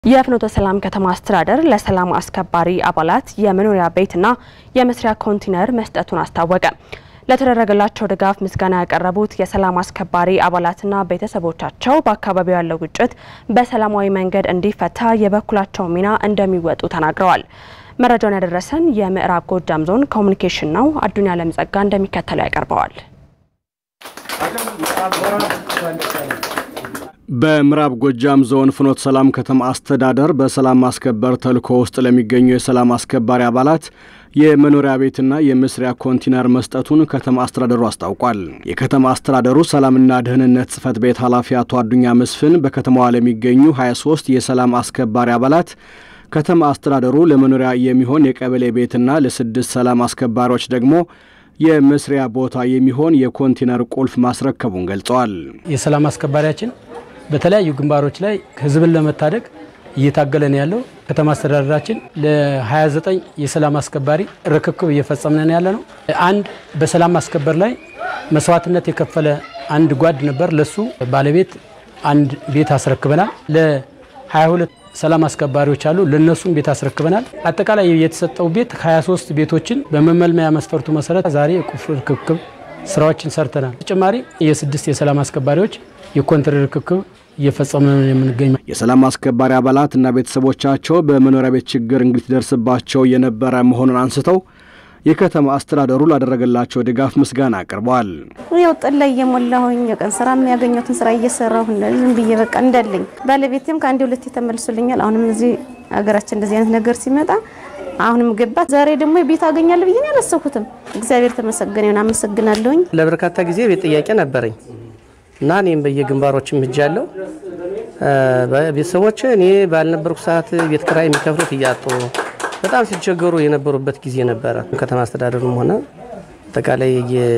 የፍኖተ ሰላም ከተማ አስተዳደር ለሰላም አስከባሪ አባላት የመኖሪያ ቤትና የመስሪያ ኮንቲነር መስጠቱን አስታወቀ። ለተደረገላቸው ድጋፍ ምስጋና ያቀረቡት የሰላም አስከባሪ አባላትና ቤተሰቦቻቸው በአካባቢው ያለው ግጭት በሰላማዊ መንገድ እንዲፈታ የበኩላቸው ሚና እንደሚወጡ ተናግረዋል። መረጃውን ያደረሰን የምዕራብ ጎጃም ዞን ኮሚኒኬሽን ነው። አዱኛ ለምጸጋ እንደሚከተለው ያቀርበዋል። በምዕራብ ጎጃም ዞን ፍኖተ ሰላም ከተማ አስተዳደር በሰላም ማስከበር ተልዕኮ ውስጥ ለሚገኙ የሰላም አስከባሪ አባላት የመኖሪያ ቤትና የመስሪያ ኮንቲነር መስጠቱን ከተማ አስተዳደሩ አስታውቋል። የከተማ አስተዳደሩ ሰላምና ደህንነት ጽሕፈት ቤት ኃላፊ አቶ አዱኛ መስፍን በከተማዋ ለሚገኙ 23 የሰላም አስከባሪ አባላት ከተማ አስተዳደሩ ለመኖሪያ የሚሆን የቀበሌ ቤትና ለስድስት ሰላም አስከባሪዎች ደግሞ የመስሪያ ቦታ የሚሆን የኮንቲነር ቁልፍ ማስረከቡን ገልጸዋል። የሰላም አስከባሪያችን በተለያዩ ግንባሮች ላይ ህዝብን ለመታደግ እየታገለ ነው ያለው። ከተማ አስተዳደራችን ለ29 የሰላም አስከባሪ ርክክብ እየፈጸምን ያለ ነው። አንድ በሰላም ማስከበር ላይ መስዋዕትነት የከፈለ አንድ ጓድ ነበር። ለሱ ባለቤት አንድ ቤት አስረክበናል። ለ22 ሰላም አስከባሪዎች አሉ። ለነሱም ቤት አስረክበናል። አጠቃላይ የተሰጠው ቤት 23 ቤቶችን በመመልመያ መስፈርቱ መሰረት ዛሬ የቁልፍ ርክክብ ስራዎችን ሰርተናል። ተጨማሪ የስድስት የሰላም አስከባሪዎች የኮንትር ርክክብ እየፈጸመ ነው የምንገኝ። የሰላም አስከባሪ አባላት እና ቤተሰቦቻቸው በመኖሪያ ቤት ችግር እንግልት ደርስባቸው የነበረ መሆኑን አንስተው የከተማ አስተዳደሩ ላደረገላቸው ድጋፍ ምስጋና አቅርበዋል። ያው ጥላ እየሞላሁኝ የቀን ስራ የሚያገኘትን ስራ እየሰራሁ ዝም ብዬ በቃ እንዳለኝ ባለቤቴም ከአንድ ሁለት ተመልሶልኛል። አሁንም እዚህ ሀገራችን እንደዚህ አይነት ነገር ሲመጣ አሁንም ገባት። ዛሬ ደግሞ ቤት አገኛለሁ ብዬ አላሰብኩትም። እግዚአብሔር ተመሰገነ ይሁን፣ አመሰግናለሁኝ። ለበርካታ ጊዜ ቤት ጥያቄ ነበረኝ እና እኔም በየግንባሮችም ሄጃለሁ። ቤተሰቦች እኔ ባልነበርኩ ሰዓት ቤት ኪራይ የሚከፍሉት እያጡ በጣም ሲቸገሩ የነበሩበት ጊዜ ነበረ። ከተማ አስተዳደሩም ሆነ አጠቃላይ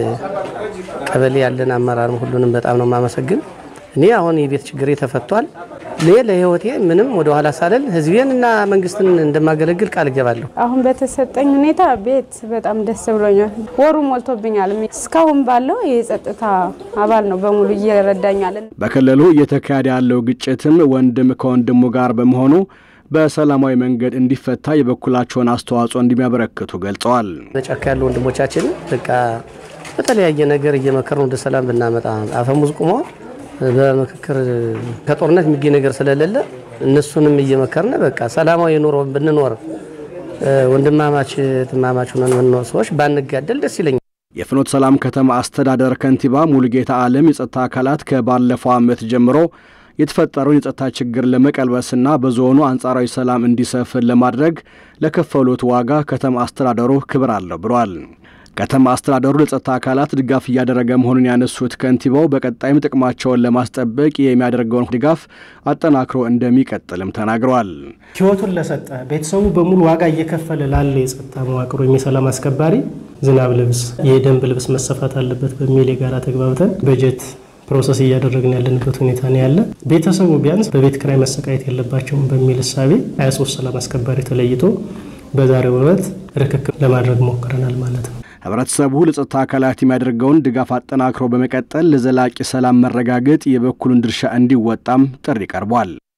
የቀበሌ ያለን አመራርም ሁሉንም በጣም ነው የማመሰግን። እኔ አሁን የቤት ችግሬ ተፈቷል። እኔ ለህይወቴ ምንም ወደ ኋላ ሳልል ህዝቤን እና መንግስትን እንደማገለግል ቃል እገባለሁ። አሁን በተሰጠኝ ሁኔታ ቤት በጣም ደስ ብሎኛል። ወሩ ሞልቶብኛል። እስካሁን ባለው የጸጥታ አባል ነው በሙሉ እየረዳኛል። በክልሉ እየተካሄደ ያለው ግጭትም ወንድም ከወንድሙ ጋር በመሆኑ በሰላማዊ መንገድ እንዲፈታ የበኩላቸውን አስተዋጽኦ እንደሚያበረክቱ ገልጸዋል። በጫካ ያሉ ወንድሞቻችን በቃ በተለያየ ነገር እየመከርን ወደ ሰላም ብናመጣ አፈሙዝ ቁሞ በምክክር ከጦርነት የሚገኝ ነገር ስለሌለ እነሱንም እየመከርን በቃ ሰላማዊ ኑሮ ብንኖር ወንድማማች ትማማች ሆነን የምንኖር ሰዎች ባንጋደል ደስ ይለኛል። የፍኖተ ሰላም ከተማ አስተዳደር ከንቲባ ሙሉጌታ አለም የጸጥታ አካላት ከባለፈው ዓመት ጀምሮ የተፈጠረውን የጸጥታ ችግር ለመቀልበስና በዞኑ አንጻራዊ ሰላም እንዲሰፍን ለማድረግ ለከፈሉት ዋጋ ከተማ አስተዳደሩ ክብር አለው ብሏል። ከተማ አስተዳደሩ ለጸጥታ አካላት ድጋፍ እያደረገ መሆኑን ያነሱት ከንቲባው በቀጣይም ጥቅማቸውን ለማስጠበቅ የሚያደርገውን ድጋፍ አጠናክሮ እንደሚቀጥልም ተናግረዋል። ሕይወቱን ለሰጠ ቤተሰቡ በሙሉ ዋጋ እየከፈለ ላለ የጸጥታ መዋቅሩ የሰላም አስከባሪ ዝናብ ልብስ፣ የደንብ ልብስ መሰፋት አለበት በሚል የጋራ ተግባብተን በጀት ፕሮሰስ እያደረግን ያለንበት ሁኔታ ነው ያለ። ቤተሰቡ ቢያንስ በቤት ክራይ መሰቃየት የለባቸውም በሚል እሳቤ 23 ሰላም አስከባሪ ተለይቶ በዛሬው ዕለት ርክክብ ለማድረግ ሞክረናል ማለት ነው። ህብረተሰቡ ለጸጥታ አካላት የሚያደርገውን ድጋፍ አጠናክሮ በመቀጠል ለዘላቂ ሰላም መረጋገጥ የበኩሉን ድርሻ እንዲወጣም ጥሪ ቀርቧል።